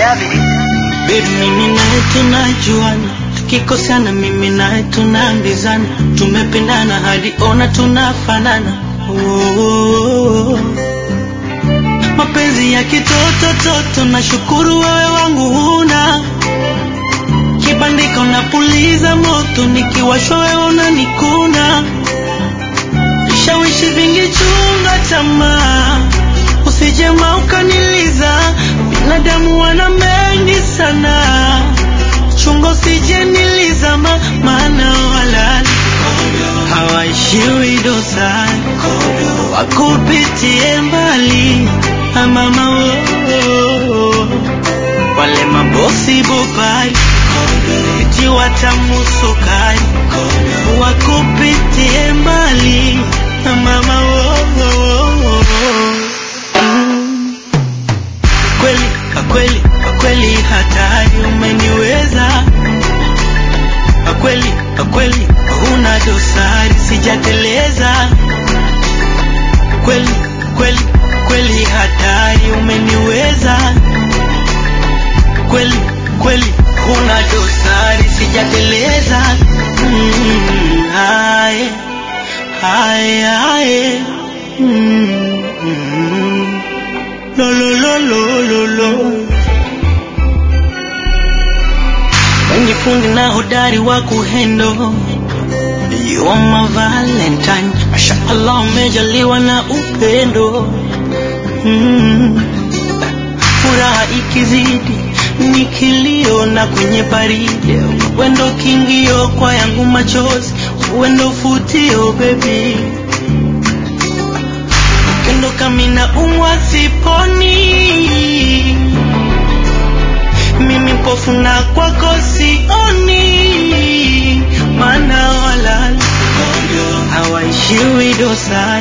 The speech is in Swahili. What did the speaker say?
Baby, mimi naye tunajuana, tukikosana mimi naye tunaambizana, tumependana hadi ona tunafanana. Oh, oh, oh. Mapenzi ya kitoto toto, nashukuru wewe wangu huna kibandika, unapuliza moto, nikiwashwa wewe unanikuna, vishawishi vingi, chunga tamaa, usijema ukaniliza, binadamu wana mengi sana, chunga usije nilizama, maana walala hawaishiwi dosari, wakupitie mbali amama wo wale mabosi bobai eti watamusukari wakupitie mbali mama wo Mm. kweli kakweli kakweli hatari umeniweza kakweli kakweli huna dosari sijateleza kweli kweli kweli hatari umeniweza kweli kweli huna dosari sijateleza mm, haye haye haye mm, mm, lo lo lo lo lo lo wengi fundi na hodari wa kuhendo You are my valentine Mashallah umejaliwa na upendo mm. Furaha ikizidi ni kilio na kwenye baridi Wendo kingio kwa yangu machozi Wendo futio baby Kendo kamina umwa siponi mimi mpofu na kwako sioni, maana walala hawaishiwi dosari